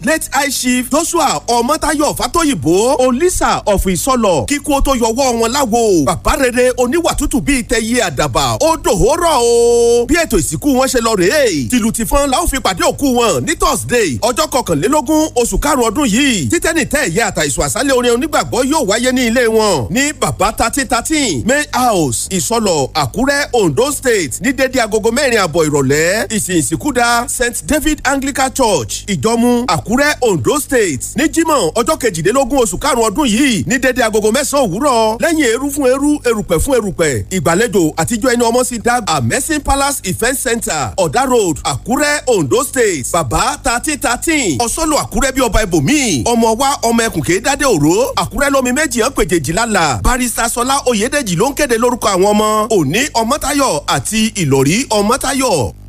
late high chief joshua ọmọtayọ fatoyinbo olisa of ìsọlọ kíkú ó tó yọwọ́ wọn láwo bàbá rere oníwà tútù bíi tẹyẹ àdàbà ó dòhórọ̀ o bí ètò ìsìnkú wọn ṣe lọ rèé tìlù tìfọn la ó fi pàdé òkú wọn ní thursday ọjọ́ kọkànlélógún oṣù karùn-ún ọdún yìí títẹ́nì tẹ́ ẹ̀yẹ àtàìsùn àṣálẹ̀ orin onígbàgbọ́ yóò wáyé ní ilé wọn ní bàbá thirteen thirteen may house ìsọlọ àkúrẹ́ ondo state ní dédé agogo mẹ́rin àbọ̀ ìrọ̀lẹ́ ìsìn ìsìnkúdà st david anglican church ìjọmú àkúrẹ́ ondo state ní jímọ̀ ọjọ́ kejìlélógún oṣù karùn-ún ọdún yìí ní dédé agogo mẹ́sàn-án òwúrọ̀ lẹ́yìn eru fún eru erùpẹ̀ fún erùpẹ̀ ìgbàlejò àtijọ́ ẹni ọmọ sí dag amesin palace event center ọ̀dà road àkúrẹ́ ondo state bàbá thirteen thirteen ọ̀sọ́lù àkúrẹ́ bí ọba ibòmíì ọmọ wa ọmọ ẹkùn kéé dádé òró àkúrẹ́ lómi méjì hàn péjèjì lálà barista sọlá oyèdèjì ló ń kéde lórúkọ àwọn ọmọ òní ọmọtayọ àti ìlọrí ọmọtayọ.